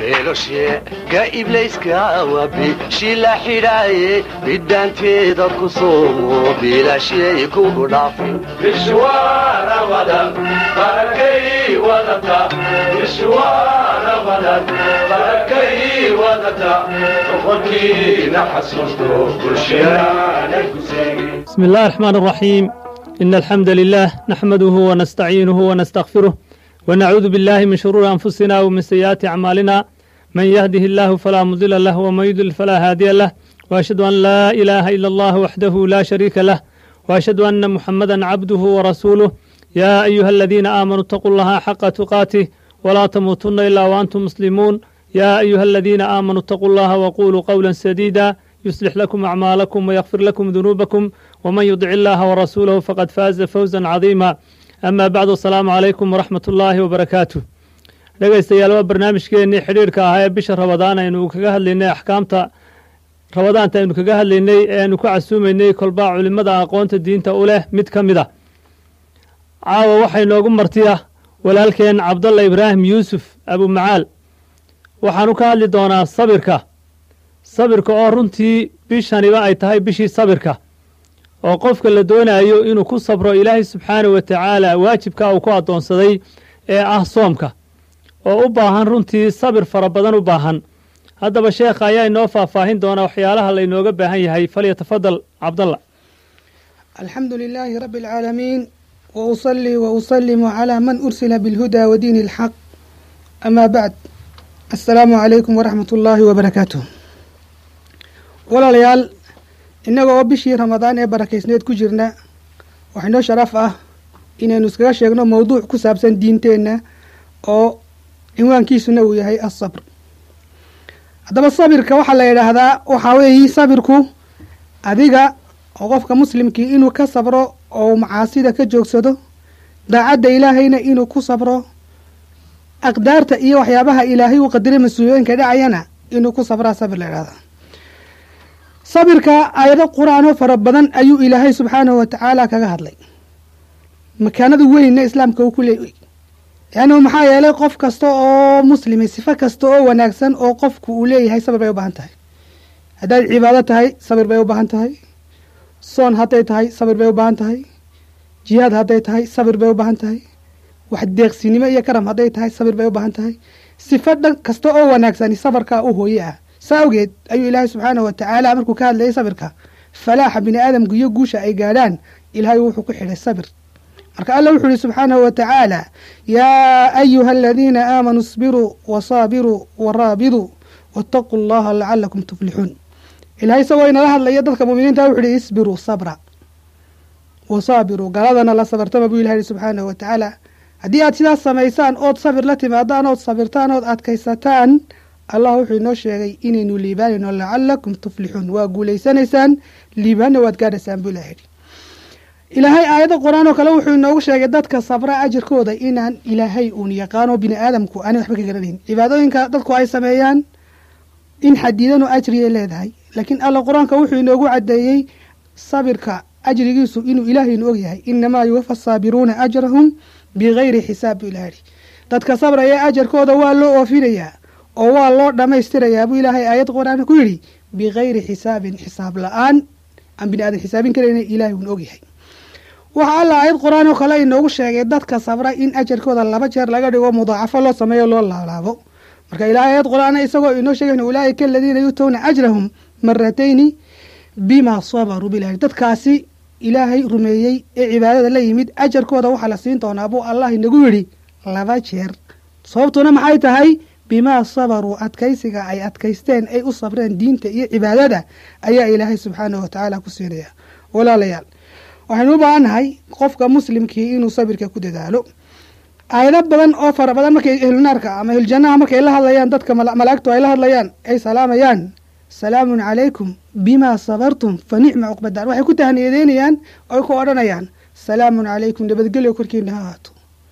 beelosheega iblayska waa bishi la xidhaaye bidhaanteeda ku soomo biilashyay kugu dhaafin bishwaana wadan barakay wadata bishwaana wadan barakay wadata boqorkiina xasuusto bulshadaana ku seegi بسم الله الرحمن الرحيم إن الحمد لله نحمده ونستعينه ونستغفره ونعوذ بالله من شرور أنفسنا ومن سيئات أعمالنا من يهده الله فلا مضل له ومن يضلل فلا هادي له وأشهد أن لا إله إلا الله وحده لا شريك له وأشهد أن محمدا عبده ورسوله يا أيها الذين آمنوا اتقوا الله حق تقاته ولا تموتن إلا وأنتم مسلمون يا أيها الذين آمنوا اتقوا الله وقولوا قولا سديدا يصلح لكم أعمالكم ويغفر لكم ذنوبكم ومن يطع الله ورسوله فقد فاز فوزا عظيما أما بعد السلام عليكم ورحمة الله وبركاته dhegaystayaal waa barnaamijkeennii xidhiirka ahaa ee bisha rabadaan aynu kaga hadlaynay axkaamta rabadaanta aynu kaga hadlaynay ee aynu ku casuumaynay kolbaa culimmada aqoonta diinta u leh mid ka mid a caawa waxay noogu martiya walaalkeen cabdalla ibraahim yuusuf abumacaal waxaanu ka hadli doonaa sabirka sabirka oo runtii bishaniba ay tahay bishii sabirka oo qofka la doonayo inuu ku sabro ilaahay subxaanahu wa tacaala waajibka uu ku addoonsaday ee ah soomka oo u baahan runtii sabir fara badan u baahan haddaba sheekha ayaa inoo faahfaahin doona waxyaalaha laynooga baahan yahay falyatafadal cabdalla الحمد لله رب العالمين وأصلي وأسلم على من أرسل بالهدى ودين الحق أما بعد السلام عليكم ورحمة الله وبركاته walaalayaal innaga oo bishii ramadaan ee barakaysneed ku jirna waxaa inoo sharaf ah inaynu iskaga sheegno mowduuc ku saabsan diinteenna oo cinwaankiisuna uu yahay asabr haddaba sabirka waxaa la yidhaahdaa waxaa weeyi sabirku adiga oo qofka muslimkii inuu ka sabro oo macaasida ka joogsado daacadda ilaahayna inuu ku sabro aqdaarta iyo waxyaabaha ilaahay uu qadiray mas-uuliyooyinka dhacayana inuu ku sabraa sabir la yidhahdaa sabirka aayado qur-aanoo fara badan ayuu ilaahay subxaanahu wa tacaala kaga hadlay makaanada weynna islaamka uu ku leeyay yaani maxaa yeelay qof kasta oo muslimi sifo kasta oo wanaagsan oo qofku uu leeyahay sabir bay u baahan tahay haddaad cibaado tahay sabir bay u baahan tahay soon hadday tahay sabir bay u baahan tahay jihaad hadday tahay sabir bay u baahan tahay wax deeqsinimo iyo karam hadday tahay sabir bay u baahan tahay sifo dhan kasta oo wanaagsani sabarkaa u hooye ah saa awgeed ayuu ilaahay subxaanahu wa tacaala markuu ka hadlayay sabirka falaaxa bini aadamku iyo guusha ay gaadhaan ilaahay wuxuu ku xidhay sabir marka alla wuxuu yihi subxaanahu wa tacaala yaa ayuha aladiina aamanuu isbiruu wasaabiruu waraabiduu waataquu allaha lacalakum tuflixuun ilahay isagoo inala hadlaya dadka muminiinta wuxu uhi isbiruu sabra wasaabiruu galadana la sabartama buu ilahay yihi subxaanahu wa tacaala haddii aad sidaas samaysaan ood sabir la timaadaan ood sabirtaan ood adkaysataan allah wuxuu inoo sheegay inaynu liibaanayno lacalakum tuflixuun waa guulaysanaysaan liibaanna waad gaadhaysaan buu ilahay yidhi ilaahay aayadda qur-aan oo kale wuxuu inoogu sheegay dadka sabra ajirkooda inaan ilaahay uun yaqaano bini aadamku aanay waxba ka garanayn cibaadooyinka dadku ay sameeyaan in xadiidanu ajriyay leedahay laakiin alla qur-aanka wuxuu inoogu caddeeyey sabirka ajrigiisu inuu ilaahaynu ogyahay inamaa yuwafa asaabiruuna ajrahum bigayri xisaab buu ilaha yidhi dadka sabraya ajarkooda waa loo oofinayaa oo waa loo dhammaystirayaa buu ilaahay aayad qur-aan ku yidhi bigayri xisaabin xisaab la-aan aan bini aadan xisaabin karayna ilaahay uun ogyahay waxaa alla aayad qur-aan oo kale inoogu sheegay dadka sabra in ajarkooda laba jeer laga dhigo mudaacafo loo sameeyo loo laalaabo marka ilaahay aayad qur-aan isagoo inoo sheegayn ulaaika aladiina yuutowna ajrahum maratayni bimaa sabaruu bilahi dadkaasi ilaahay rumeeyey ee cibaadada la yimid ajarkooda waxaa la siin doonaa buu allah inagu yidhi laba jeer sababtuna maxay tahay bimaa sabaruu adkaysiga ay adkaysteen ay u sabreen diinta iyo cibaadada ayaa ilaahay subxaanahu wa tacaala ku siinaya walaalayaal waxaynu u baahannahay qofka muslimkii inuu sabirka ku dadaalo aayado badan oo fara badan markay ehlunaarka ama ehlujanaha markay la hadlayaan dadka malaa'igtu ay la hadlayaan ay salaamayaan salaamun calaykum bimaa sabartum fa nicma cuqbadaan waxay ku tahniyadeynayaan oy ku odhanayaan salaamun calaykum nabadgelyo korkiina ha ahaato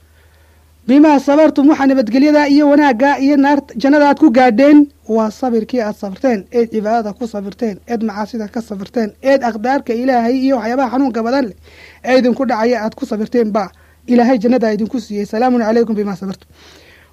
bimaa sabartum waxaa nabadgelyadaa iyo wanaaggaa iyo naar jannada aad ku gaadheen waa sabirkii aad sabirteen eed cibaadada ku sabirteen eed macaasida ka sabirteen eed aqdaarka ilaahay iyo waxyaabaha xanuunka badan leh ee idinku dhacaya aad ku sabirteen ba ilaahay jannada idinku siiyey salaamun calaykum bimaa sabartum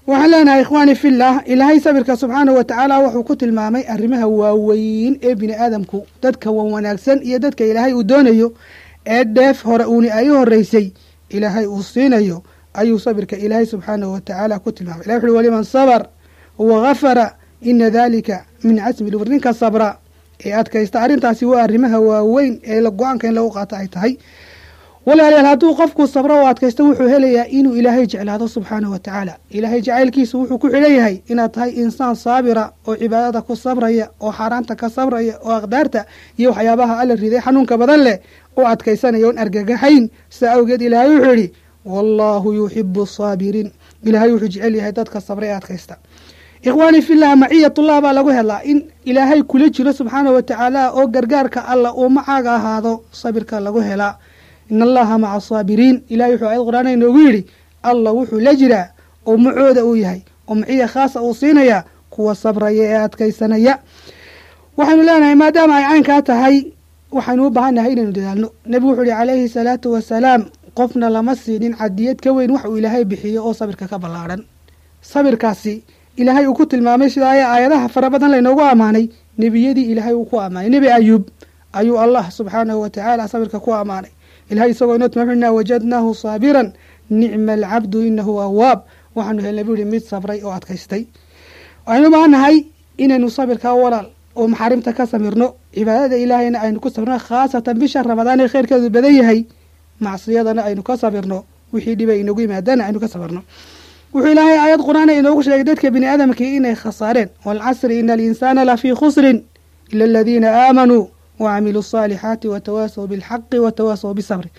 waxaan leenahay ikhwaani fillah ilaahay sabirka subxaanahu wa tacaala wuxuu ku tilmaamay arrimaha waaweyn ee bini aadamku dadka wan wanaagsan iyo dadka ilaahay uu doonayo ee dheef hore uuni ay u horreysay ilaahay uu siinayo ayuu sabirka ilaahay subxaanahu wa tacaala ku tilmaamay ilahi wuxuui waliman sabar wa gafara ina dalika min casmi lumur ninka sabra ee adkaysta arrintaasi waa arrimaha waaweyn ee go-aanka in lagu qaato ay tahay walaalayaal hadduu qofku sabro oo adkaysto wuxuu helayaa inuu ilaahay jeclaado subxaanahu wa tacaala ilaahay jacaylkiisu wuxuu ku xidhan yahay inaad tahay insaan saabira oo cibaadada ku sabraya oo xaaraanta ka sabraya oo aqdaarta iyo waxyaabaha alla riday xanuunka badan leh oo adkaysanaya oon argagaxayn sidaa awgeed ilaahay wuxuu yidhi wallaahu yuxibu asaabiriin ilaahay wuxuu jecel yahay dadka sabra ee adkaysta ikhwaani fillah maciyatullah baa lagu helaa in ilaahay kula jiro subxaanahu wa tacaala oo gargaarka alla uu macaaga ahaado sabirka lagu helaa in allaha maca asaabiriin ilahay wuxuu ayad qur-aan inoogu yidhi allah wuxuu la jiraa oo macooda uu yahay oo maciya khaasa uu siinaya kuwa sabraya ee adkaysanaya waxaynu leenahay maadaama ay caynkaa tahay waxaynu u baahannahay inaynu dadaalno nebigu wuxuu yihi calayhi salaatu wasalaam qofna lama siinin cadiyad ka weyn wax uu ilaahay bixiyo oo sabirka ka ballaadhan sabirkaasi ilaahay uu ku tilmaamay sida ay aayadaha fara badan laynoogu ammaanay nebiyadii ilaahay uu ku ammaanay nebi ayuub ayuu allah subxaanahu wa tacaala sabirka ku ammaanay ilahay isagoo inoo tilmaamina wajadnaahu saabiran nicma alcabdu inahu awaab waxaanu helnay buu yihi mid sabray oo adkaystay waxaynu u baahannahay inaynu sabirkaa walaal oo maxaarimta ka samirno cibaadada ilaahayna aynu ku sabirno khaasatan bisha ramadaan ee kheyrkeedu badan yahay macsiyadana aynu ka sabirno wixii dhibay inagu yimaadana aynu ka sabirno wuxuu ilaahay aayad qur-aan inoogu sheegay dadka bini aadamkii inay khasaareen waalcasri ina alinsaana lafii khusrin ila aladiina aamanuu wacamiluu asaalixaati watawaasaw bilxaqi watawaasaw bisabri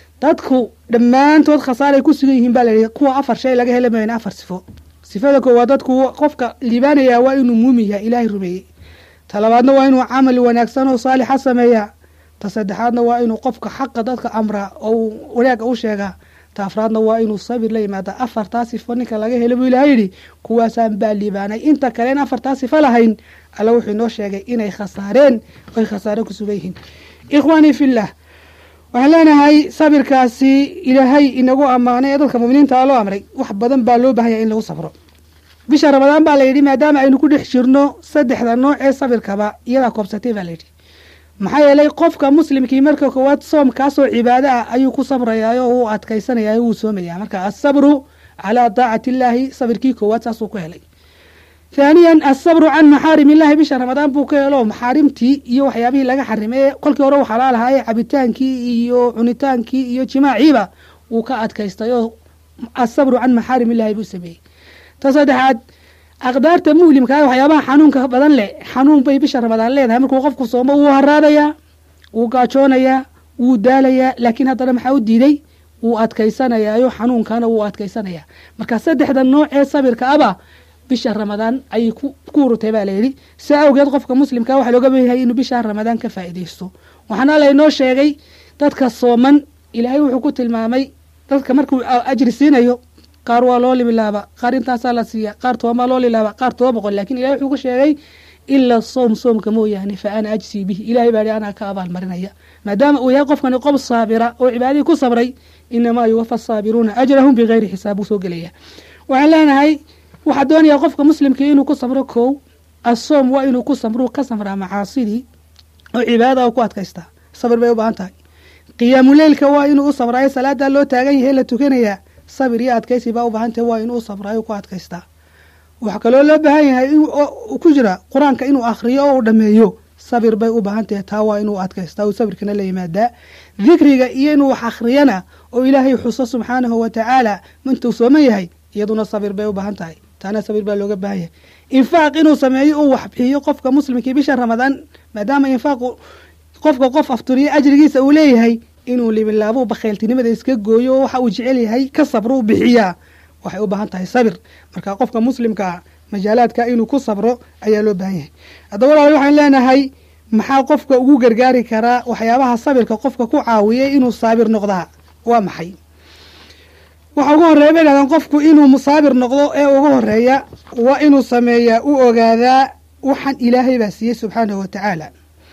dadku dhammaantood khasaaray ku sugan yihiin baa layihi kuwa afar shay laga hela mayna afar sifo sifada koowaad dadku qofka liibaanayaa waa inuu muumin yahay ilaahay rumeeyey ta labaadna waa inuu camal wanaagsan oo saalixa sameeyaa ta saddexaadna waa inuu qofka xaqa dadka amraa oo wanaagga u sheegaa ta afraadna waa inuu sabir la yimaada afartaa sifo ninka laga helo buu ilahay yidhi kuwaasaan baa liibaanay inta kale in afartaa sifo lahayn alla wuxuu inoo sheegay inay khasaareen oy khasaare ku sugan yihiin ikhwaanii fillah waxaan leenahay sabirkaasi ilaahay inagu ammaanay ee dadka muminiinta loo amray wax badan baa loo baahanya in lagu sabro bisha ramadaan baa layidhi maadaama aynu ku dhex jirno saddexda nooc ee sabirkaba iyadaa koobsatay baa layidhi maxaa yeelay qofka muslimkii marka koowaad soomkaasoo cibaado ah ayuu ku sabrayaa oo uu adkaysanaya wuu soomaya marka asabru calaa daacati illaahi sabirkii koowaad saasuu ku helay thaaniyan asabru can maxaarim illahi bisha ramadaan buu ka helo maxaarimtii iyo waxyaabihii laga xarimay ee kolkii hore u xalaal ahaa ee cabitaankii iyo cunitaankii iyo jimaaciiba wuu ka adkaystay oo asabru can maxaarim illahi buu sameeyey ta saddexaad aqdaarta muhlimkaa waxyaabaha xanuunka badan leh xanuun bay bisha ramadaan leedahay markuu qofku soomo wuu haraadayaa wuu gaajoonayaa wuu daalayaa laakiin haddana maxaa u diiday wuu adkaysanayaayo xanuunkana wuu adkaysanayaa marka saddexda nooc ee sabirka aba bisha ramadaan ayay ku urutay baa layidhi saa awgeed qofka muslimka waxaa looga bayahay inuu bisha ramadaan ka faa'iidaysto waxaana laynoo sheegay dadka sooman ilaahay wuxuu ku tilmaamay dadka markuu ajri siinayo qaar waa loo libilaaba qaar intaasaa la siiya qaar tobamaa loo lilaaba qaar toba boqol lakin ilahay wuxuu ku sheegay ila soom soomka mooyaane fa ana ajsii bihi ilahay baa anaa ka abaalmarinaya maadaama uu yahay qofkani qof saabira oo cibaadadii ku sabray inamaa yuwafa asaabiruuna ajrahum bigayri xisaab buu soo gelaya waxaan leenahay waxaa doonayaa qofka muslimkii inuu ku sabro kow asoom waa inuu ku samru ka samraa macaasidii oo cibaadada oo ku adkaystaa sabir bay u baahan tahay qiyaamuleylka waa inuu u sabraayo salaadaa loo taagan yahay la tukanayaa sabir iyo adkaysi baa u baahan tahay waa inuu u sabraayo ku adkaystaa waxaa kaloo loo baahan yahay ku jira qur-aanka inuu akhriyo oo uu dhameeyo sabir bay u baahan tahay taa waa inuu adkaystaa uu sabirkana la yimaadaa dikriga iyo inuu wax akhriyana oo ilaahay xuso subxaanahu wa tacaala intuu sooman yahay iyaduna sabir bay u baahan tahay taana sabir baa looga baahan yahay infaaq inuu sameeyo uu wax bixiyo qofka muslimkii bisha ramadaan maadaama infaaqu qofka qof afturiyo ajrigiisa uu leeyahay inuu libilaabo bakhayltinimada iska gooyo oo waxa uu jecel yahay ka sabro u bixiyaa waxay u baahan tahay sabir marka qofka muslimkaa majaalaadka inuu ku sabro ayaa loo baahan yahay haddaba walaal waxaan leenahay maxaa qofka ugu gargaari karaa waxyaabaha sabirka qofka ku caawiyay inuu saabir noqdaa waa maxay waxa ugu horreeya bay dhahdaan qofku inuu musaabir noqdo ee ugu horeeya waa inuu sameeyaa u ogaadaa waxaan ilaahay baa siiyey subxaanahu wa tacaala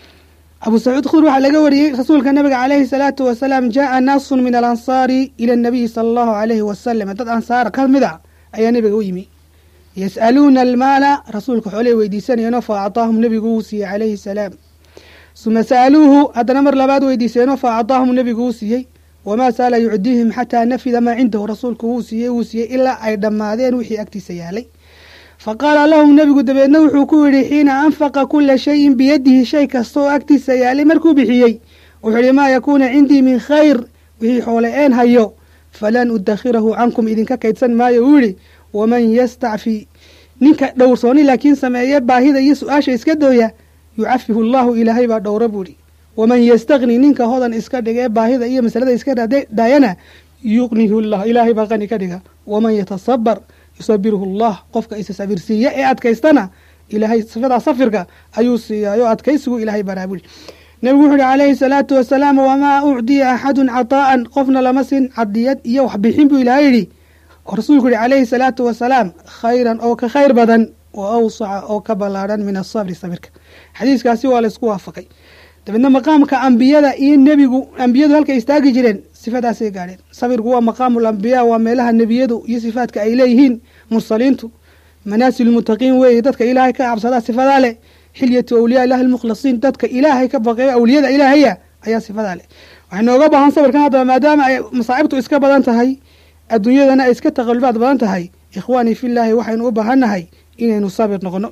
abu sacuud khudr waxaa laga wariyey rasuulka nabiga calayhi salaatu wasalaam jaaa naasun min alansaari ila nabiyi sala allahu calayhi wasalam dad ansaar ka mid a ayaa nebiga u yimi yas'aluuna almaala rasuulka xoolay weydiisanayeenoo fa acطaahum nebigu uu siiyey calayhi salaam suma sa'aluuhu haddana mar labaad weydiiseenoo fa acطaahum nebigu uu siiyey wamaa saala yucdiihim xataa nafida maa cindahu rasuulku wuu siiyey wuu siiyey ilaa ay dhammaadeen wixii agtiisa yaalay fa qaala lahum nebigu dabeedna wuxuu ku yidhi xiina anfaqa kula shayin biyadihi shay kasta oo agtiisa yaalay markuu bixiyey wuxuu yihi maa yakuuna cindii min khayr wixii xoole een hayo falan udakhirahu cankum idinka kaydsan maayo uu yihi waman yastacfi ninka dhowrsooni laakiin sameeye baahida iyo su-aasha iska dooya yucafihu allahu ilaahay baa dhowra buu ihi waman yastagni ninka hodan iska dhiga ee baahida iyo masalada iska daayana yuqnihu llah ilaahay baa qani ka dhiga waman yatasabar yusabiruhu allah qofka isa sabirsiiya ee adkaystana ilaahay sifadaa safirka ayuu siiyaayo adkaysigu ilaahay baraa buri nebigu wuxu uhi calayhi salaatu wasalaam wamaa ucdiya axadun cataa'an qofna lama sin cadiyad iyo waxbixin buu ilaahay yidhi oo rasuulku yihi calayhi salaatu wasalaam khayran oo ka khayr badan oo awsaca oo ka ballaadhan min asabri sabirka xadiiskaasi waa laysku waafaqay dabeedna maqaamka ambiyada iyo nebigu ambiyadu halkay istaagi jireen sifadaasay gaadheen sabirku waa maqaamu lambiyaa waa meelaha nebiyadu iyo sifaadka ay leeyihiin mursaliintu manaasil lmuttaqiin weeye dadka ilaahay ka cabsadaa sifadaa leh xilyatu awliyaa ilahi lmukhlasiin dadka ilaahay ka baqeeya awliyada ilaahaya ayaa sifadaa leh waxay nooga baahan sabirkan haddaba maadaama ay masaa'ibtu iska badan tahay adduunyadana ay iska taqalubaad badan tahay ikhwaanii fillaahi waxaynu u baahannahay inaynu sabir noqono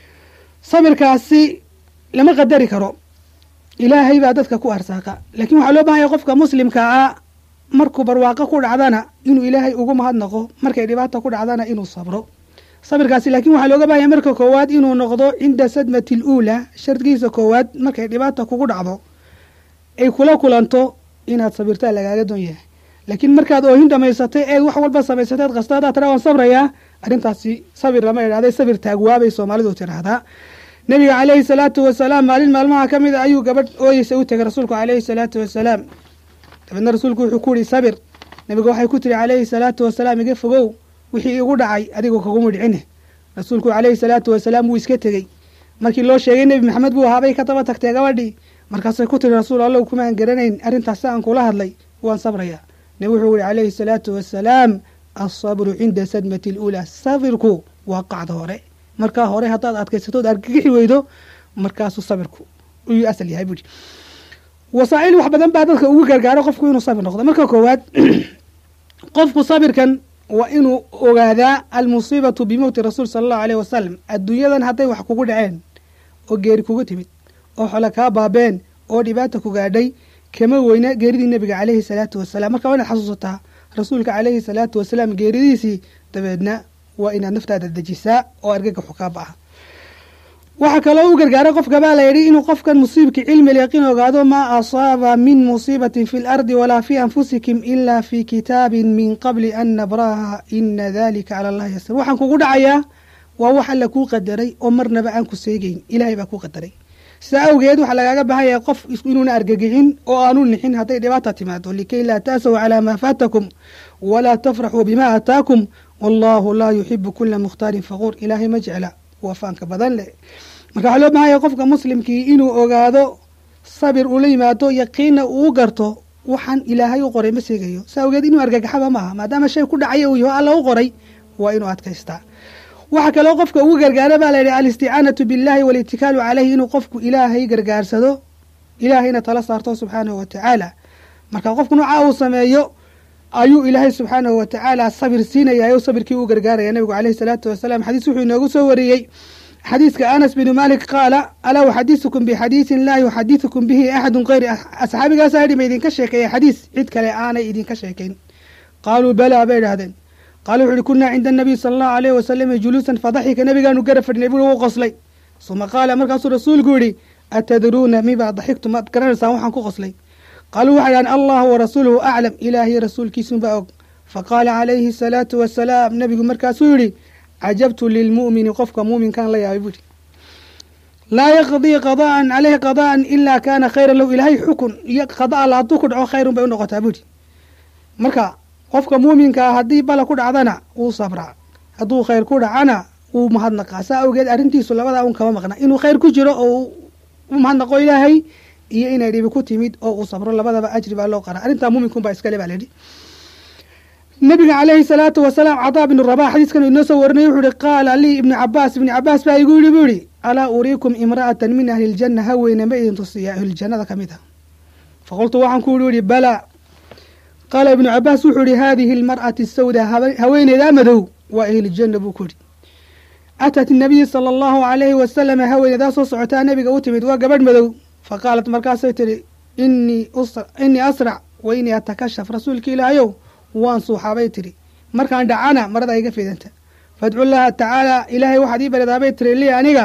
sabirkaasi lama qadari karo ilaahay baa dadka ku arsaaqa laakiin waxaa loo bahan yahay qofka muslimka ah markuu barwaaqo ku dhacdana inuu ilaahay ugu mahadnaqo markay dhibaata ku dhacdana inuu sabro sabirkaasi laakiin waxaa looga bahan yahay marka koowaad inuu noqdo cinda sadmati aluulaa shardigiisa koowaad markay dhibaata kugu dhacdo ay kula kulanto inaad sabirtaa lagaaga doon yahay laakiin markaad oohin dhamaysatay eed wax walba samaysateed kasta haddaad tira waan sabrayaa arrintaasi sabir lama idhahday sabir taagwaabay soomaalidu tidhaahdaa nebiga calayhi salaatu wasalaam maalin maalmaha ka mid a ayuu gabadh ooyeysa u tegay rasuulku calayhi salaatu wasalaam dabeedna rasuulku wuxuu ku yihi sabir nebiga waxay ku tiri calayhi salaatu wasalaam iga fogow wixii igu dhacay adigoo kaguma dhicine rasuulku calayhi salaatu wasalaam wuu iska tegey markii loo sheegay nebi maxamed buu ahaabay ka daba tagtee gabadhii markaasay ku tiri rasuul allow kumaan garanayn arrintaas si aan kula hadlay waan sabrayaa nebi wuxuu yihi calayhi salaatu wasalaam alsabru cinda sadmati aluulaa sabirku waa qacda hore markaa hore haddaad adkaysatood argagixi weydo markaasuu sabirku uyuu asal yahay buuhi wasaa'il wax badan baa dadka ugu gargaaro qofku inuu sabir noqdo marka koowaad qofku sabirkan waa inuu ogaadaa almusiibatu bimowti rasuul sala allahu aleyh wasalam adduunyadan hadday wax kugu dhaceen oo geeri kugu timid oo xole kaa baabeen oo dhibaata ku gaadhay kama weyna geeridii nebiga caleyhi salaatu wasalaam marka waa inaad xasuusataa rasuulka caleyhi salaatu wasalaam geeridiisii dabeedna waa inaad naftaada dejisaa oo argagaxu kaa baxa waxaa kaloo u gargaara qofka baa la yidhi inuu qofkan musiibki cilmi lyaqiin ogaado maa asaaba min musiibatin fi lardi walaa fi anfusikum ila fi kitaabin min qabli an nabraha ina dalika cala allahi yasir waxaan kugu dhacayaa waa wax alla kuu qadaray oo marnaba aan ku seegeyn ilahay baa kuu qadaray sidaa awgeed waxaa lagaaga baahan yahay qof inuuna argagixin oo aanu nixin hadday dhibaata timaado likay laa ta'saw calaa maa faatakum walaa tafraxuu bima aataakum wallahu laa yuxibu kula mukhtaarin faquur ilaahay ma jecla waa faanka badan leh marka waxaa loo bahan yahay qofka muslimkii inuu ogaado sabir ula yimaado yaqiinna uu garto waxaan ilaahay u qoray ma seegayo saa awgeed inuu argagaxaba maaha maadaama shay ku dhacaya uu yaho alla u qoray waa inuu adkaystaa waxaa kaloo qofka ugu gargaara baa layidhi alisticaanatu billahi walitikaalu caleyhi inuu qofku ilaahay gargaarsado ilaahayna tala saarto subxaanahu wa tacaala marka qofku noocaa uu sameeyo ayuu ilaahay subxaanahu wa tacaala sabir siinaya o sabirkii u gargaaraya nabigu caleyhi salaatu wasalaam xadiis wuxuu inoogu soo wariyey xadiiska anas binu malik qaala alaa uxadisukum bixadiisin laa yuxadisukum bihi axadun kayri asxaabigaasaa yidhi ma idinka sheekeeya xadiis cid kale aanay idinka sheekayn qaaluu balaa bay idhahdeen qaala wuxu uhi kunaa cinda anabiy sala allahu aleyh wasalami juluusan fadaxika nabigaanu gara fadhinay bui wuu qoslay suma qaala markaasuu rasuulku yidhi atadruuna mibaa daxigtu maad garanaysaan waxaan ku qoslay qaaluu waxay dhahan allahu warasuuluhu aclam ilaahiy rasuulkiisunbaa og faqaala calayhi asalaatu wasalaam nabigu markaasuu yidhi cajabtu lilmu'mini qofka muuminkaan la yaabay buuhi laa yaqdii qada'an caleyhi qada'an ilaa kaana khayran low ilaahay xukun iyo qada alla hadduu ku dhaco khayrun bay u noqotaa buuhi marka qofka muuminkaa haddii bala ku dhacdana wuu sabraa hadduu khayr ku dhacana wuu mahadnaqaa saa awgeed arrintiisu labadaa un kama maqna inuu khayr ku jiro oo u mahadnaqo ilaahay iyo inay dhibi ku timid oo uu sabro labadaba ajri baa loo qara arrintaa muuminkunbaa iskale baa layidhi nabiga calayhi salaatu wasalaam cadaa bnu rabax xadiiskan inoo soo warinay wuxuu ihi qaala lii ibnu cabaas ibnu cabaas baa igu yidhi buu yihi alaa uriikum imra'atan min ahli ljanna haweyne ma idin tusiya ahluljannada ka mid ah faqultu waxaan ku yihi balaa qaala ibnu cabaas wuxuu yihi haadihi almar'ati sawda haweeneydaa madow waa ahlujanna buu ku yidhi atat nabiyi sala allahu calayhi wasalama haweeneydaa soo socotaa nabiga u timid waa gabadh madow faqaalat markaasay tidhi inii asrac wa inii atakashaf rasuulka ilaahayow waan suuxaabay tidhi markaan dhacana marada iga fidanta fadcu llaha tacaala ilaahay waxaad ii baridaabay tiri lii aniga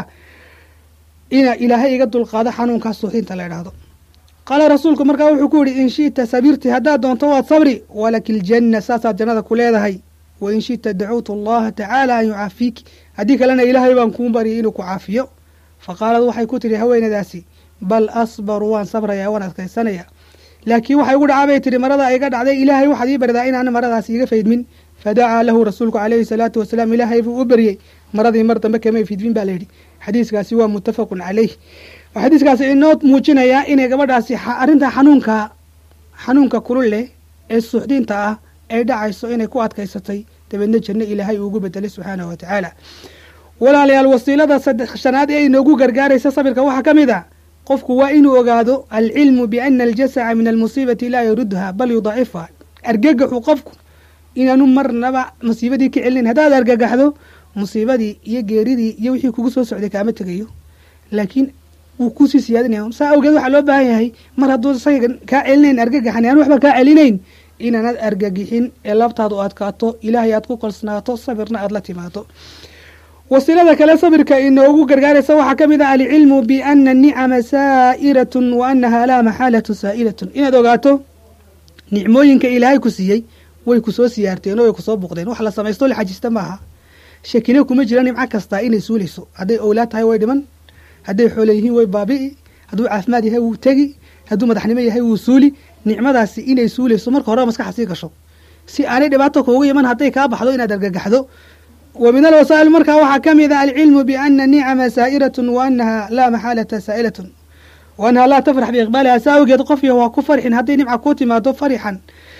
ina ilaahay iga dulqaado xanuunkaas suuxinta la idhaahdo qaala rasuulku markaa wuxuu ku yidhi in shi'ta sabirti haddaad doonto waad sabri walaki ljanna saasaad jannada ku leedahay wa in shi'ta dacuutu allaha tacaala an yucaafiiki haddii kalena ilaahay baan kuu baryay inuu ku caafiyo fa qaalad waxay ku tidhi haweenadaasi bal asbaru waan sabrayaa waan adkaysanaya laakiin waxay ugu dhacaa bay tihi marada iga dhacday ilaahay waxaad ii baridaa inaan maradaas iga faydmin fadacaa lahu rasuulku calayhi salaatu wasalaam ilaahay buu u beryey maradii mar dambe kamay fidmin baa layidhi xadiiskaasi waa muttafaqun caleyh xadiiskaasi inoo muujinayaa inay gabadhaasi arrintaa xanuunka xanuunka kulul leh ee suuxdinta ah ay dhacayso inay ku adkaysatay dabeedna janno ilaahay uugu bedelay subxaanahu wa tacaala walaalayaal wasiilada saddex shanaad ee inoogu gargaaraysa sabirka waxaa ka mid a qofku waa inuu ogaado alcilmu biana aljasaca min almusiibati laa yarudha bal yudacifuha argagaxu qofku inaanu marnaba musiibadii ka celinayn haddaad argagaxdo musiibadii iyo geeridii iyo wixii kugu soo socday kaama tegayo laakiin wuu kusii siyaadinaya saa awgeed waxaa loo baahan yahay mar hadduu isaga kaa celinayn argagaxan aan waxba kaa celinayn inaanad argagixin ee labtaada u adkaato ilaahay aad ku kalsnaato sabirna aad la timaado wasiilada kale sabirka inoogu gargaaraysa waxaa ka mid ah alcilmu biana anicama saa'iratun wa anaha laa maxaalatu saa'ilatun inaad ogaato nicmooyinka ilaahay ku siiyey way kusoo siyaarteen oo way kusoo buqdeen wax la samaysto la xajista maaha shakina kuma jira nimco kastaa inay suulayso hadday owlaad tahay way dhiman hadday xoole yihiin way baabi'i hadduu caafimaad yahay wuu tegi hadduu madaxnimo yahay wuu suuli nicmadaasi inay suulayso marka horeba maskaxa sii gasho si aanay dhibaato kuugu iman hadday kaa baxdo inaad argagaxdo wa min alwasaa'il markaa waxaa ka mid a alcilmu biana nicama saa'iratun wa anaha laa maxaalata saa'ilatun wa annaha laa tafrax biiqbaaliha saa awgeed qofya waa ku farxin hadday nimca kuu timaado farixan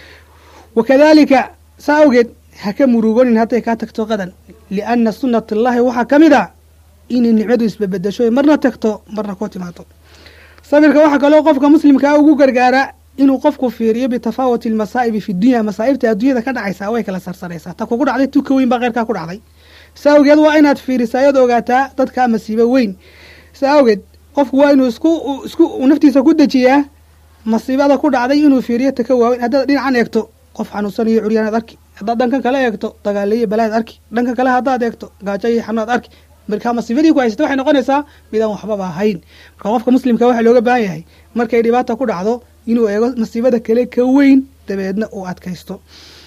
wakadalika saa awgeed ha ka murugonin hadday kaa tagto qadan lianna sunnat allahi waxaa ka mid a inay nicmadu isbabedesho marna tagto marna ku timaado sabirka waxaa kaloo qofka muslimkaa ugu gargaara inuu qofku fiiriyo bitafaawuti almasaa'ibi fi dunya masaa'ibta adduunyada ka dhacaysaa way kala sarsaraysaa ta kugu dhacday tuka weyn baa keyrkaa ku dhacday saa awgeed waa inaad fiirisaa ayaad ogaataa dadkaa masiibo weyn saa awgeed qofku waa inuu isku isku naftiisa ku dejiyaa masiibada ku dhacday inuu fiiriyo taka waaweyn haddaad dhinacan eegto qof xanuunsanayo curyaanaad arki haddaad dhankan kale eegto dagaaleyo balaaad arki dhanka kale haddaad eegto gaajo iyo xanuunaad arki markaa masiibadii ku haysata waxay noqonaysaa midaan waxbaba ahayn marka qofka muslimka waxaa looga baahan yahay markay dhibaata ku dhacdo inuu eego masiibada kale ka weyn dabeedna uu adkaysto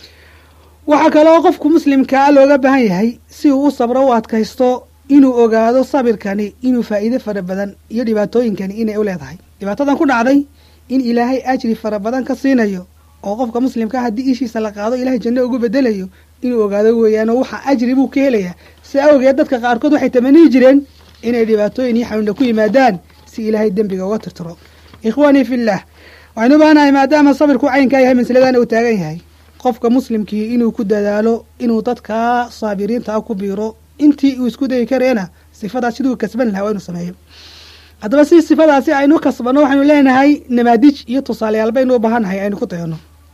waxaa kaloo qofku muslimkaa looga baahan yahay si uu u sabro u adkaysto inuu ogaado sabirkani inuu faa'iide fara badan iyo dhibaatooyinkani inay u leedahay dhibaatadan ku dhacday in ilaahay ajri fara badan ka siinayo oo qofka muslimkaa haddii ishiisa la qaado ilahay janno ugu bedelayo inuu ogaado weeyaan oo waxa ajri buu ka helayaa si awgeed dadka qaarkood waxay tamaniyi jireen inay dhibaatooyin iyo xanuuna ku yimaadaan si ilaahay dembiga uga tirtiro ikhwaanii fillah waxaynu u baahanahay maadaama sabirku caynkaa yahay masaladana uu taagan yahay qofka muslimkii inuu ku dadaalo inuu dadkaa saabiriinta ah ku biiro intii uu isku dayi kareena sifadaas siduu kasban lahaa waa inuu sameeyo haddaba si sifadaasi aynu kasbanno waxaynu leenahay namaadij iyo tusaalayaal baynu u baahannahay aynu ku dayano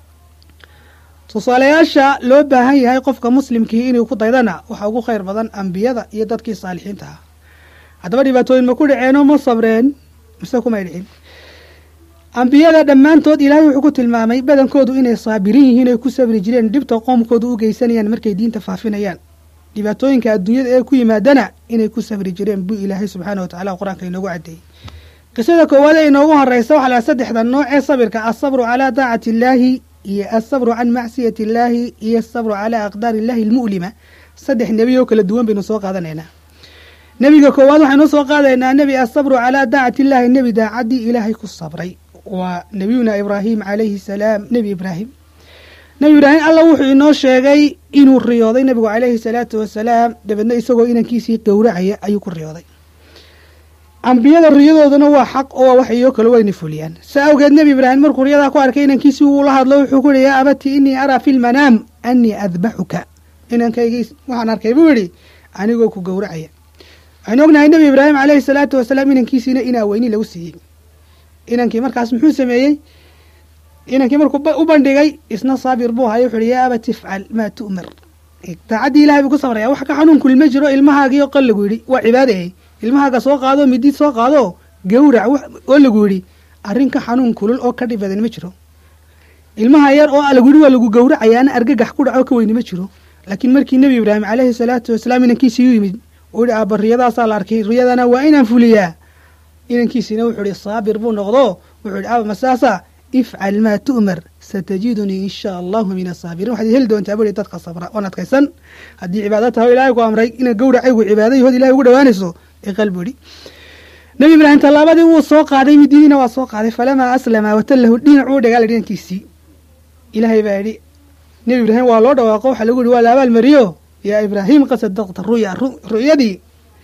tusaalayaasha loo baahan yahay qofka muslimkii inuu ku daydana waxaa ugu khayr badan ambiyada iyo dadkii saalixiinta ah haddaba dhibaatooyin ma ku dhaceeno ma sabreen mise kumay dhicin ambiyada dhammaantood ilaahay wuxuu ku tilmaamay badankoodu inay saabirin yihiin ay ku sabri jireen dhibta qoomkoodu u geysanayaan markay diinta faafinayaan dhibaatooyinka adduunyada ee ku yimaadana inay ku sabri jireen buu ilaahay subxaana wa tacala qur-aanka inoogu caddeeyey qisada koowaad ee inoogu horeysa waxaa laha saddexda nooc ee sabirka asabru calaa daacati illaahi iyo asabru can macsiyati illaahi iyo asabru calaa aqdaari illahi almu'lima saddex nebi oo kala duwan baynu soo qaadanaynaa nebiga koowaad waxaynu soo qaadaynaa nebi asabru calaa daacati illaahi nebi daacaddii ilaahay ku sabray waa nebiyuna ibraahim calayhi salaam nebi ibraahim nebi ibraahim alla wuxuu inoo sheegay inuu riyooday nebigu calayhi salaatu wasalaam dabeedna isagoo inankiisii gowracaya ayuu ku riyooday ambiyada riyadooduna waa xaq oo waa waxayoo kale wayna fuliyaan sa awgeed nebi ibraahim markuu riyadaa ku arkay inankiisii wuu la hadlo wuxuu ku yihi yaa abati inii araa fi lmanaam anii adbaxuka inankaygiis waxaan arkay buu yidhi anigoo ku gowracaya waxaynu ognahay nebi ibraahim calayhi salaatu wasalaam inankiisiina inaa weyni lagu siiyey inankii markaas muxuu sameeyey inankii markuu u bandhigay isna saabir buu hayo wuxu uhi yaa aba tifcal maa tu'mar daacaddii ilahay buu ku sabraya wax ka xanuun kulma jiro ilmahaagiio qal lagu yidhi waa cibaadaye ilmahaaga soo qaado midid soo qaado gawrac oo lagu yidhi arrin ka xanuun kulul oo ka dhib badan ma jiro ilmaha yar oo lagu yidhi waa lagu gawracayaana argagax ku dhaco ka weyni ma jiro laakiin markii nebi ibraahim calayhi salaatu wasalaam inankiisii u yimid uu yihi aaba riyadaasaa la arkay riyadana waa inaan fuliyaa inankiisiina wuxuu ihi saabir buu noqdo wuxuu ihi aba masaasa ifcal maa tu'mar satajidunii in shaa allahu min asaabiriin waxaad heli doontaa bui dadka sabra oon adkaysan haddii cibaado tahay o ilahay ku amray ina gawracaygu cibaada yahood ilahay ugu dhawaanayso iqal buu ihi nebi ibraahim tallaabadii wuu soo qaaday mididiina waa soo qaaday falamaa aslama watallahu dhinacuu dhagaala dhinankiisii ilaahay baa yidhi nebi ibraahim waa loo dhawaaqo waxaa lagu yihi waa la abaal mariyo yaa ibraahim qad sadaqta ruya ru'yadii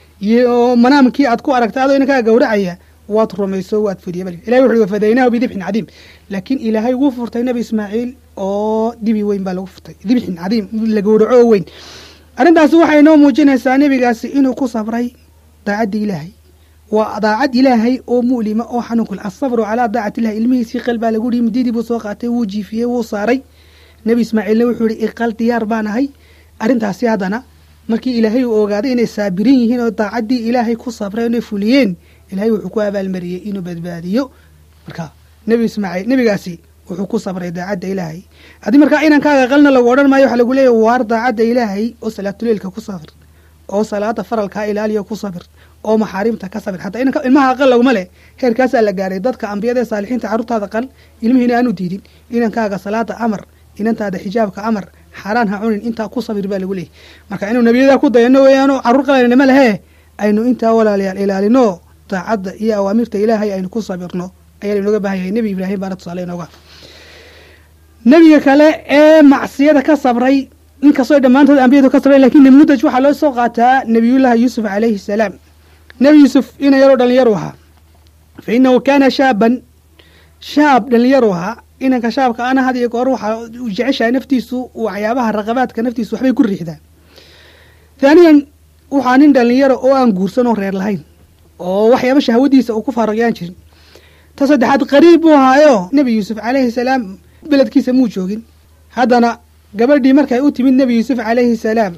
iyo manaamkii aad ku aragtay adoo inankaa gawracaya waad rumayso waad fuliya bal ilahay wuxu wafadaynaahu bidibxin cadiim laakiin ilaahay wuu furtay nebi ismaaciil oo dibi weyn baa lagu furtay dibxin cadiim la gowraco oo weyn arrintaasi waxay noo muujinaysaa nebigaasi inuu ku sabray daacaddii ilaahay waa daacad ilaahay oo mu'lima oo xanuunkul asabru calaa daacati illahi ilmihiisii qal baa lagu yihi mididii buu soo qaatay wuu jiifiyey wuu saaray nebi ismaaciilna wuxuu yihi iqal diyaar baan ahay arrintaasi haddana markii ilaahay uu ogaaday inay saabirin yihiin oo daacaddii ilaahay ku sabreen oy fuliyeen ilahay wuxuu ku abaalmariyey inuu badbaadiyo marka nebi ismaaciil nebigaasi wuxuu ku sabray daacadda ilaahay haddii markaa inankaaga qalna lagu odhan maayo waxaa lagu leeyahy waar daacadda ilaahay oo salaatuleilka ku sabir oo salaada faralkaa ilaaliyo ku sabir oo maxaarimta ka sabir xataa inanka ilmaha qal laguma leh heerkaasaa la gaaray dadka ambiyada ee saalixiinta carruurtaada qal ilmihiina aanu diidin inankaaga salaada amar inantaada xijaabka amar xaaraan ha cunin intaa ku sabir baa lagu leeyahy marka inuu nebiyada ku dayano weeyaano carruur qalanima lehee aynu intaa walaalayaal ilaalino daacadda iyo awaamirta ilaahay aynu ku sabirno ayaa lainooga baahan yahay nebi ibraahim baana tusaale inooga nebiga kale ee macsiyada ka sabray inkastoo dhammaantood ambiyadu ka sabray lakiin namuudaj waxaa loo soo qaataa nebiyullaahi yuusuf calayhi salaam nebi yuusuf ina yaroo dhallinyaru ahaa fa inahu kaana shaaban shaab dhallinyaru ahaa inanka shaabka ana had iyo goor waxaa u jeceshahay naftiisu waxyaabaha raqabaadka naftiisu waxbay ku riixdaa haaniyan waxaa nin dhallinyaro oo aan guursan oo reer lahayn oo waxyaaba shahwadiisa uu ku faaraqyaan jirin ta saddexaad qariib buu ahaayo nebi yuusuf calayhi salaam beledkiisa muu joogin haddana gabadhii markay u timid nebi yuusuf calayhi salaam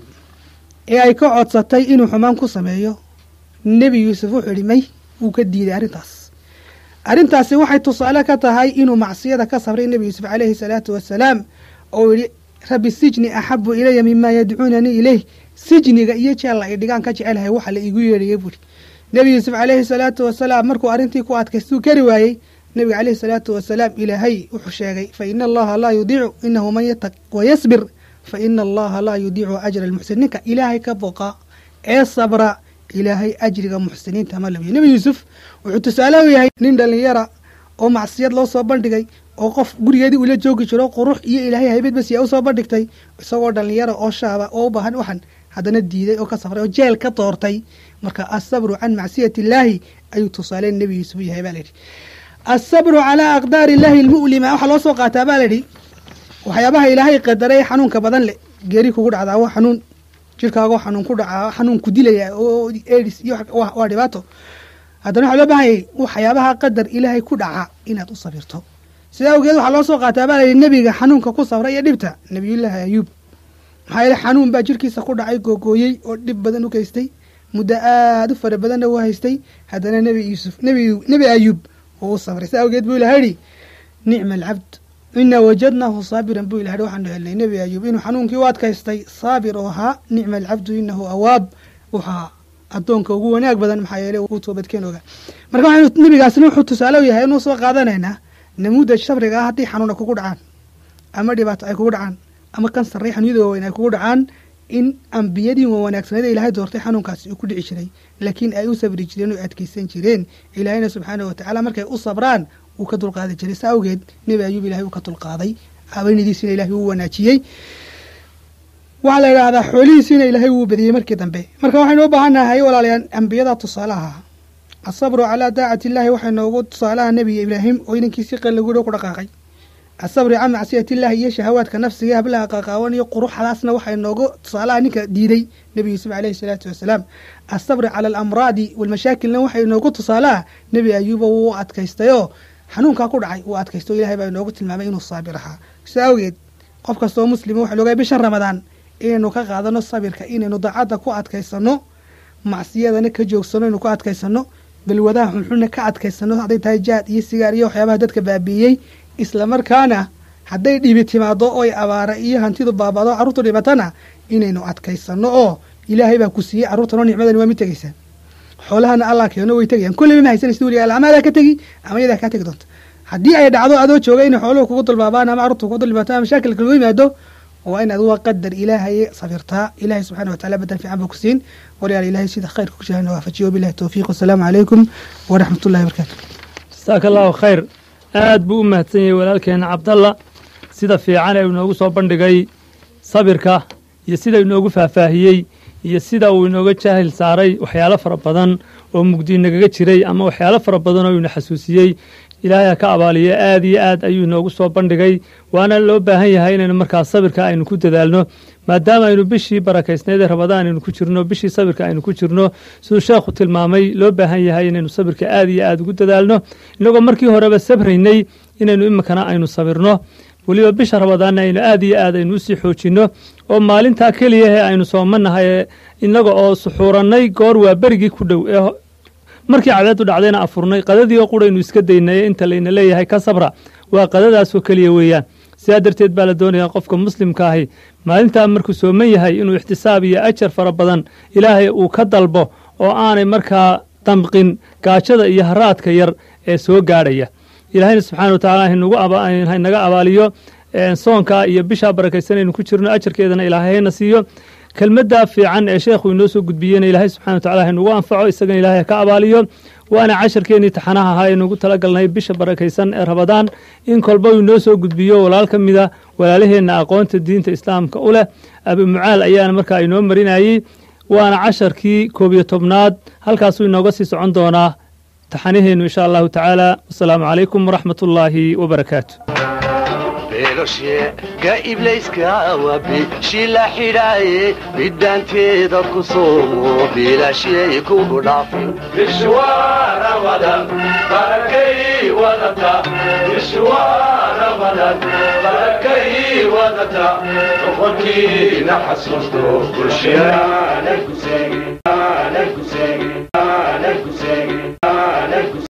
ee ay ka codsatay inuu xumaan ku sameeyo nebi yuusuf wuxuu idhi may wuu ka diiday arrintaas arrintaasi waxay tusaale ka tahay inuu macsiyada ka sabray nebi yuusuf calayhi salaatu wasalaam oo yidhi rabbi sijni axabu ilaya mima yadcuunanii ileyh sijniga iyo jeella ay dhigaan ka jecelahay waxa la iigu yeedhaya buuhi nebi yuusuf calayhi salaatu wasalaam markuu arrintii ku adkaystuu kari waayey nebiga calayhi salaatu wasalaam ilaahay wuxuu sheegay fa ina allaha laa yudiicu inahu man yataq wayasbir fa ina allaha laa yudiicu ajra almuxsin ninka ilaahay ka boqa ee sabra ilaahay ajriga muxsiniinta ma labiyo nebi yuusuf wuxuu tusaale u yahay nin dhallinyara oo macsiyad loo soo bandhigay oo qof gurigeedii ula joogi jiro qurux iyo ilaahay haybad basiya u soo bandhigtay isagoo dhallinyara oo shaaba oo u baahan waxan haddana diiday oo ka safray oo jeel ka doortay marka asabru can macsiyati illaahi ayuu tusaale nebi yuusuf u yahay baa layidhi asabru calaa aqdaari illaahi almu'lima waxaa loo soo qaataa baa layidhi waxyaabaha ilaahay qadaray xanuunka badan leh geeri kugu dhacdaa waa xanuun jirkaagoo xanuun ku dhacaa xanuun ku dilaya oo edis iyo waa dhibaato haddana waxaa loo baahan yahay waxyaabaha qadar ilaahay ku dhaca inaad u sabirto sidaa awgeed waxaa loo soo qaataa baa layidhi nebiga xanuunka ku sabray iyo dhibta nebiyullaahi ayuub maxaa yeele xanuun baa jirkiisa ku dhacay googooyey oo dhib badan u geystay muddo aada u fara badanna u haystay haddana nebi yuusuf nebi nebi ayuub oo u sabray sidaa awgeed buu ilaha yidhi nicma alcabd inaa wajadnaahu saabiran buu ilaha waxaanu helnay nebi ayuub inuu xanuunkii u adkaystay saabir oo ahaa nicma alcabdu inahu awaab waxaa addoonka ugu wanaag badan maxaa yeele uu toobadkeen oga marka waxaynu nebigaasna wuxuu tusaale u yahay inuu soo qaadanaynaa namuudaj sabriga ah haddii xanuuna kugu dhacaan ama dhibaato ay kugu dhacaan ama kansar ray xanuunyada waaweyn ay kugu dhacaan in ambiyadii wa wanaagsaneed ee ilaahay doortay xanuunkaasi uu ku dhici jiray laakiin ay u sabri jireen oo adkaysan jireen ilaahayna subxaanahu watacaala markay u sabraan wuu ka dulqaadi jiray saa awgeed nebi ayuub ilahay uu ka dulqaaday habeenidiisina ilahay wuu wanaajiyey waxaa la yidhaahdaa xoolihiisiina ilaahay wuu badiyey markii dambe marka waxaynu u baahannahay walaalayaal ambiyada tusaalaha asabru calaa daacati illaahi waxay noogu tusaalaha nebiga ibraahim oo inankiisii qal lagu dhow ku dhaqaaqay asabri can macsiyatillahi iyo shahawaadka nafsiga hablaha qaqaawan iyo quruxdaasna waxay noogu tusaalaha ninka diiday nebi yuusuf caleyhi salaatu wasalaam asabri cala alamraadi walmashaakilna waxay noogu tusaalaha nebi ayuuba wuu adkaystayoo xanuunkaa ku dhacay wuu adkaysto ilahay baa inoogu tilmaamay inuu saabir ahaa sidaa awgeed qof kastoo muslima waxa loogahay bishan ramadaan inaynu ka qaadano sabirka inaynu daacadda ku adkaysano macsiyadana ka joogsano inaynu ku adkaysano balwadaha xunxunna ka adkaysano hadday tahay jaad iyo sigaar iyo waxyaabaha dadka baabiiyey islamarkaana hadday dhibi timaado oy abaara iyo hantidu baabado carruurtu dhibatana inaynu adkaysano oo ilaahay baa ku siiyey carruurtanoo nicmadani waa mid tegaysaa xoolahana allah keeno way tegayaan kolleyba ma haysanaysid weliga ama adaa ka tegi ama iyadaa kaa tegi doonta haddii ay dhacdo adoo jooga inay xooluhu kugu dulbaabaan ama carruurtu kugu dulbaataan ama mashaakil kagu yimaado waa inaad waa qadar ilaahay sabirtaa ilahay subxana watacala badan fiican buu ku siin walaal ilahay sida khayrka ku jahana waafajiyo wabilahi towfiiq wasalaamu calaykum waraxmat ullahi barakaatu jasaaka allahu khayr aad buu u mahadsan yahay walaalkeena cabdalla sida fiican ee inoogu soo bandhigay sabirka iyo sida inoogu faahfaahiyey iyo sida uu inooga jaahil saaray waxyaalo fara badan oo mugdi nagaga jiray ama waxyaalo fara badan oo ina xasuusiyey ilaahay ha ka abaaliyo aad iyo aad ayuu inoogu soo bandhigay waana loo baahan yahay inaynu markaas sabirka aynu ku dadaalno maadaama aynu bishii barakaysnayd ee rabadaan aynu ku jirno bishii sabirka aynu ku jirno siduu sheekhu tilmaamay loo baahan yahay inaynu sabirka aad iyo aad ugu dadaalno inagoo markii horeba sabraynay inaynu iminkana aynu sabirno weliba bisha rabadaanna aynu aad iyo aad aynu usii xoojinno oo maalintaa keliya ee aynu soomanahay inaga oo suxuurannay goor waa berigii ku dhow ee markii cadeedu dhacdayna afurnay qadadii oo quraynu iska daynay inta layna leeyahay ka sabra waa qadadaasoo keliya weeyaan sidaa darteed baa la doonayaa qofka muslimka ahi maalintaa markuu sooman yahay inuu ixtisaab iyo ajar fara badan ilaahay uu ka dalbo oo aanay markaa damqin gaajada iyo haraadka yar ee soo gaadhaya ilaahayna subxana wa tacala haynaga abaaliyo soonka iyo bishaa barakaysan aynu ku jirno ajarkeedana ilaahay hayna siiyo kelmadda fiican ee sheekhu inoo soo gudbiyeyna ilaahay subxana wa tacala haynugu anfaco isagana ilaahay ha ka abaaliyo waana casharkeennii taxanaha ahaa aynugu talagalnay bisha barakaysan ee rabadaan in kolba uu inoo soo gudbiyo walaal ka mida walaalaheenna aqoonta diinta islaamka u leh abi mucaal ayaana markaa inoo marinayey waana casharkii koob iyo tobnaad halkaasuu inooga sii socon doonaa taxanaheennu insha allahu tacaala wasalaamu calaykum waraxmat ullaahi wabarakaatu beelosheega iblayska waa bishi la xidhaaye bidhaanteeda ku soomo biilashyay kugu dhaafin bishwaana wadan barakay wadata bishwaana wadan barakay wadata boqorkiina xasuusto bulshadaanay ku seegin aanay ku seegin aanay ku seegin